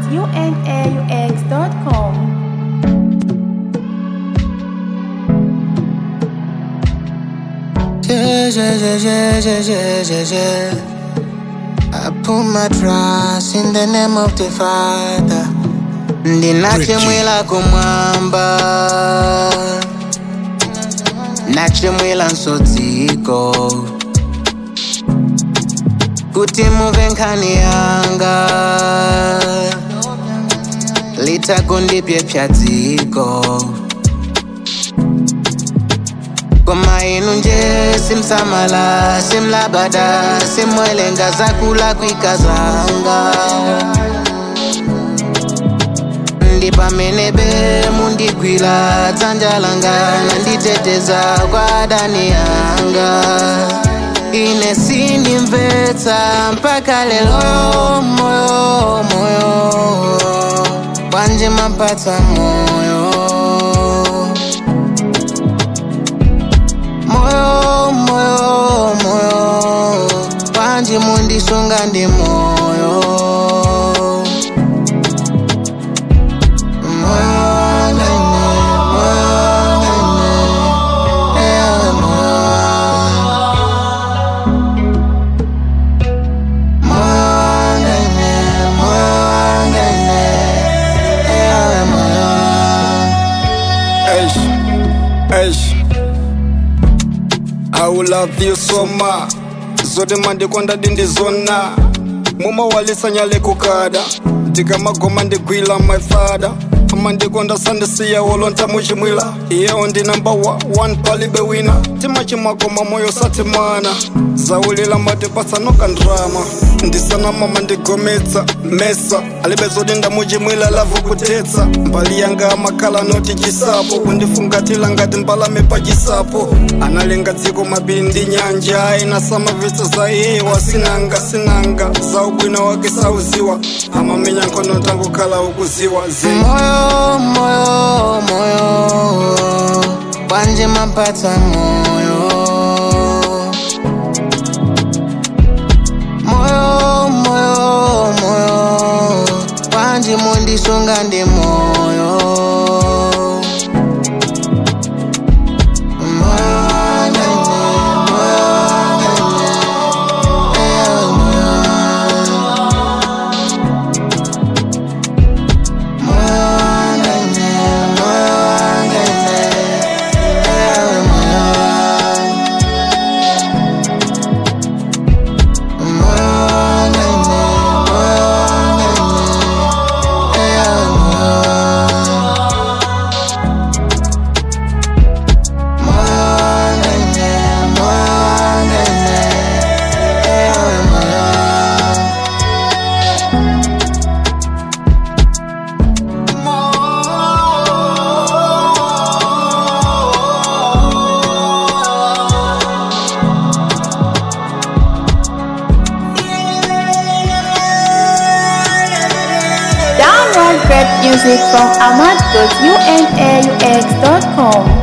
ahmad.unaux.com. Yeah, yeah, yeah, yeah, yeah, yeah, yeah, yeah. I put my trust in the name of the Father. Ndinachemwela kumwamba nachemwela nsodziko kuti muve nkhani yanga litakundipyepya dziko koma inu nje simsamala simlabada simwelenga zakula kwikazanga ndi pamene be mundigwira dzanja langa nanditeteza kwa adani yanga ine sindimvetsa mpaka lero moyo moyo kwanje mapatsa moyo moyo moyo moyo panji mundisunga ndi moyo Moyo wanene, moyo wanene, ewe moyo Moyo wanene, moyo wanene, ewe moyo Eish, eish. I will love you so much. Zote mandikonda dindizona mumawalisanyale kukada ndikamagoma ndigwila my father amandikonda sandisiya wolonta muchimwila iyewo ndi namba wa one palibe wina timachimagoma moyo sati mwana zaulila matipasanoka ndrama ndisanama mandigometsa mesa alibe zoti ndamuchimwila lavu kutetsa mbali yanga amakhala noti chisapo kundifungatila ngati mbalame pa chisapo analenga dziko mapiri ndi nyanja inasamavitsa za iye wasinanga sinanga za ubwino wake sauziwa amamenya nkhono tangokhala ukuziwa zina moyo moyo moyo kwanje mapatsa moyo moyo moyo moyo kwanje mundisunga ndi moyo Moyo wanene, moyo wanene, ewe moyo Moyo wanene, moyo wanene, ewe moyo Moyo wanene, moyo wanene, ewe moyo Moyo wanene, moyo wanene, ewe moyo Download great music from ahmad.unaux.com.